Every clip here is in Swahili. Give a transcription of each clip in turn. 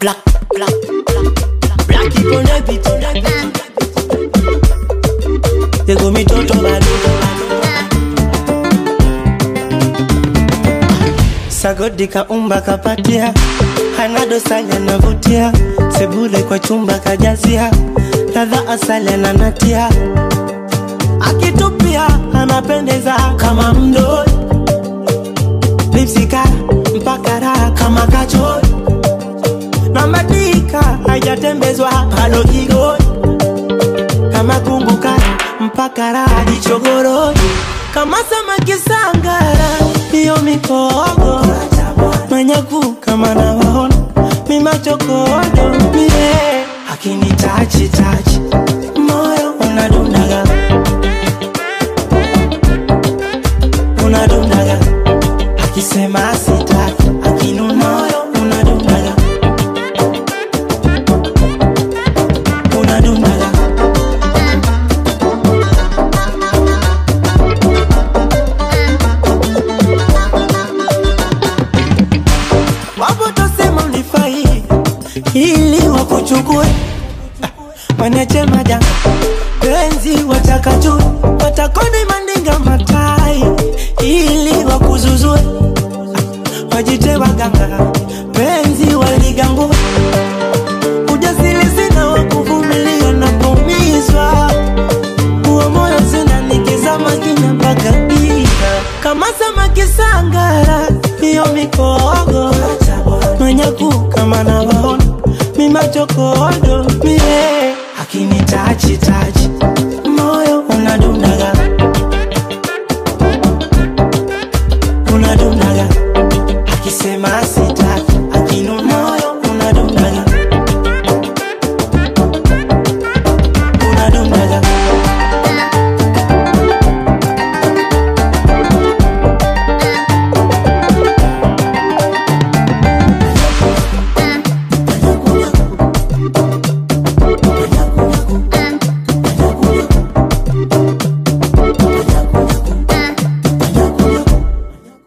black, black, black. Black people on the beat, on the beat. They go me toto bado. Sagodi kaumba kapatia, hana dosari anavutia, sebule kwa chumba kajazia, ladha asali ananatia, akitupia anapendeza kama mdoi, lipsika mpaka raha kama kachori, na madika hajatembezwa halo kigoi, kama kumbuka mpaka raha jichogoroi, kama samaki sangara, hiyo mikogo manyaku kama nawaona mimachokodo mie akini tachi tachi moyo unadundaga unadundaga akisema sitaki akinuna moyo unadundaga unadundaga wapo tosema ulifai ili wakuchukue Ah, wanache majanga penzi watakajue watakoni mandinga matai ili wakuzuzue Ah, wajite waganga penzi waligangua ujasiri sina wakuvumilia na kuumizwa huo moyo sina nikizama kina mpaka giza kama samaki sangara hiyo mikogo manyaku kama nawaona mimachokodo mie akini tachi tachi moyo unadundaga unadundaga akisema sitaki akinuna moyo unadundaga unadundaga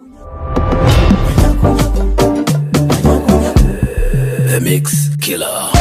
The Mix Killer.